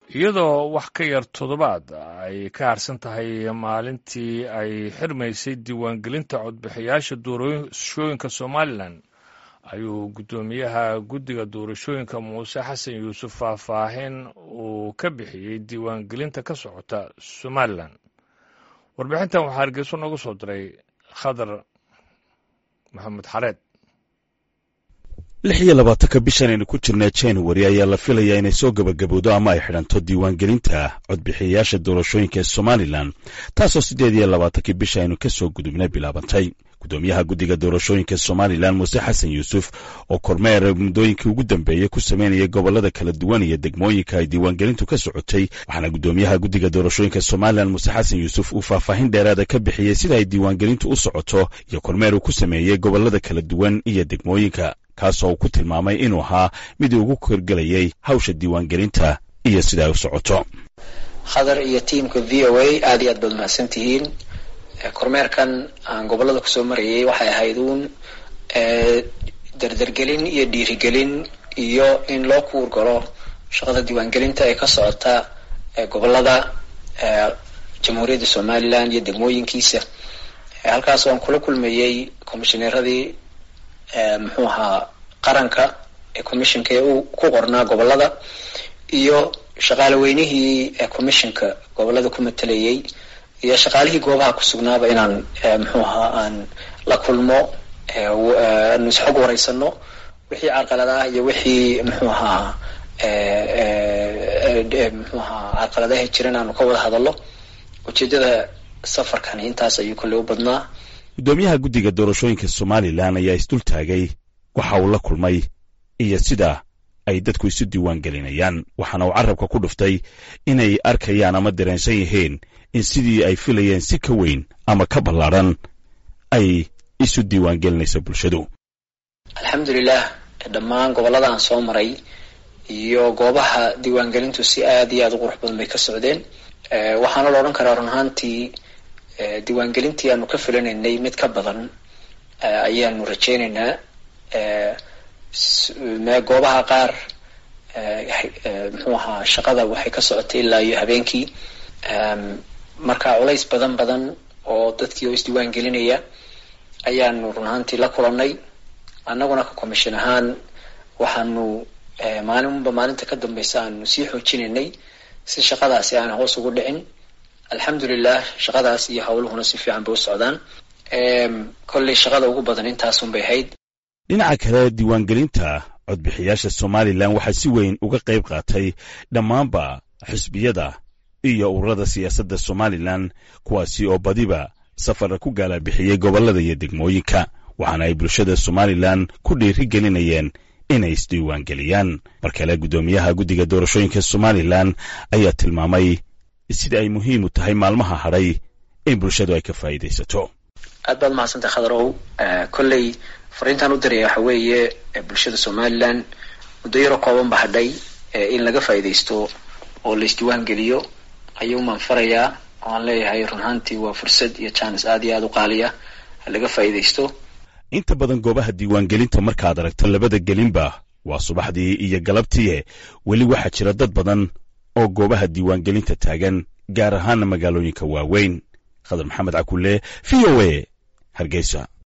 iyadoo wax ka yar toddobaad ay ka harsan tahay maalintii ay xirmaysay diiwaangelinta codbixiyaasha doorashooyinka somalilan ayuu guddoomiyaha guddiga doorashooyinka muuse xasan yuusuf faahfaahin uu ka bixiyey diiwaangelinta ka socota somalilan warbixintan waxaa hargeyso noogu soo diray khadar maxamed xareed lix iyo labaatanka bishan aynu ku jirnaa january ayaa la filayaa inay soo gebagabowdo ama ay xidhanto diiwaangelinta codbixiyayaasha doorashooyinka ee somalilan taasoo siddeed iyo labaatankii bisha aynu ka soo gudubnay bilaabantay guddoomiyaha guddiga doorashooyinka somalilan muuse xasan yuusuf oo kormeer muddooyinkii ugu dambeeyey ku sameynaya gobollada kala duwan iyo degmooyinka ay diiwaangelintu ka socotay waxaana guddoomiyaha guddiga doorashooyinka somalilan muuse xasan yuusuf uu faahfaahin dheeraada ka bixiyey sida ay diiwaangelintu u socoto iyo kormeer uu ku sameeyey gobollada kala duwan iyo degmooyinka kaasoo uu ku tilmaamay inuu ahaa mid ugu korgelayay hawsha diiwaangelinta iyo sida ay u socoto khadar iyo tiamka v o a aad iyo aad baad mahadsan tihiin kormeerkan aan gobolada kusoo marayay waxay ahayd uun dardargelin iyo dhiirigelin iyo in loo kuur galo shaqada diiwaangelinta ee ka socota gobolada jamhuuriyadda somalilan iyo degmooyinkiisa halkaas aan kula kulmayey commishineeradii muxuu ahaa qaranka ee commissionka ee uu ku qornaa gobolada iyo shaqaale weynihii commissionka gobolada ku matalayay iyo shaqaalihii goobaha ku sugnaaba inaan muxuu ahaa aan la kulmo aanu isxog wareysano wixii carqalad ah iyo wixii muxuu ahaa muxuu ahaa carqaladaha jiran aanu ka wada hadallo ujeedada safarkani intaas ayuu kolley u badnaa guddoomiyaha guddiga doorashooyinka somalilan ayaa isdul taagay waxa uu la kulmay iyo sida ay dadku isu diiwaan gelinayaan waxaana uu carabka ku dhuftay inay arkayaan ama dareensan yihiin in sidii ay filayeen si ka weyn ama ka ballaadhan ay isu diiwaan gelinaysa bulshadu alxamdulilah dhammaan gobollada aan soo maray iyo goobaha diiwaangelintu si aad iyo aad u qurux badan bay ka socdeen waxaana la odhan karaa run ahaantii diiwaangelintii aanu ka filanaynay mid ka badan ayaanu rajeynaynaa goobaha qaar muxuu ahaa shaqada waxay ka socotay ilaa iyo habeenkii marka culays badan badan oo dadkii oo isdiiwaan gelinaya ayaanu run ahaantii la kulannay annaguna ka commission ahaan waxaanu maalinba maalinta ka dambeysa aanu sii xoojinaynay si shaqadaasi aan hoos ugu dhicin alxamdulilah shaqadaas iyo howluhuna si fiican bay u socdaan kolley shaqada ugu badan intaasun bay ahayd dhinaca kale diiwaangelinta codbixiyaasha somalilan waxaa si weyn uga qayb qaatay dhammaanba xisbiyada iyo ururada siyaasadda somalilan kuwaasi oo badiba safara ku gaalabixiyey gobollada iyo degmooyinka waxaana ay bulshada somalilan ku dhiiri gelinayeen inay isdiiwaangeliyaan mar kale guddoomiyaha guddiga doorashooyinka somalilan ayaa tilmaamay sida ay muhiim u tahay maalmaha hadhay in bulshadu ay ka faa'iidaysato aad baad mahadsantahay khadarow kolley fariintaan u diraya waxa weeye bulshada somalilan muddo yaro kooban ba hadhay in laga faa'iidaysto oo la isdiiwaan geliyo ayuu maan farayaa oo aan leeyahay run ahaantii waa fursad iyo jaanis aad iyo aad u qaaliya ha laga faa'iidaysto inta badan goobaha diiwaangelinta markaad aragto labada gelinba waa subaxdii iyo galabtii weli waxaa jira dad badan oo goobaha diiwaangelinta taagan gaar ahaana magaalooyinka waaweyn khadar maxamed cakulle v o a hargeysa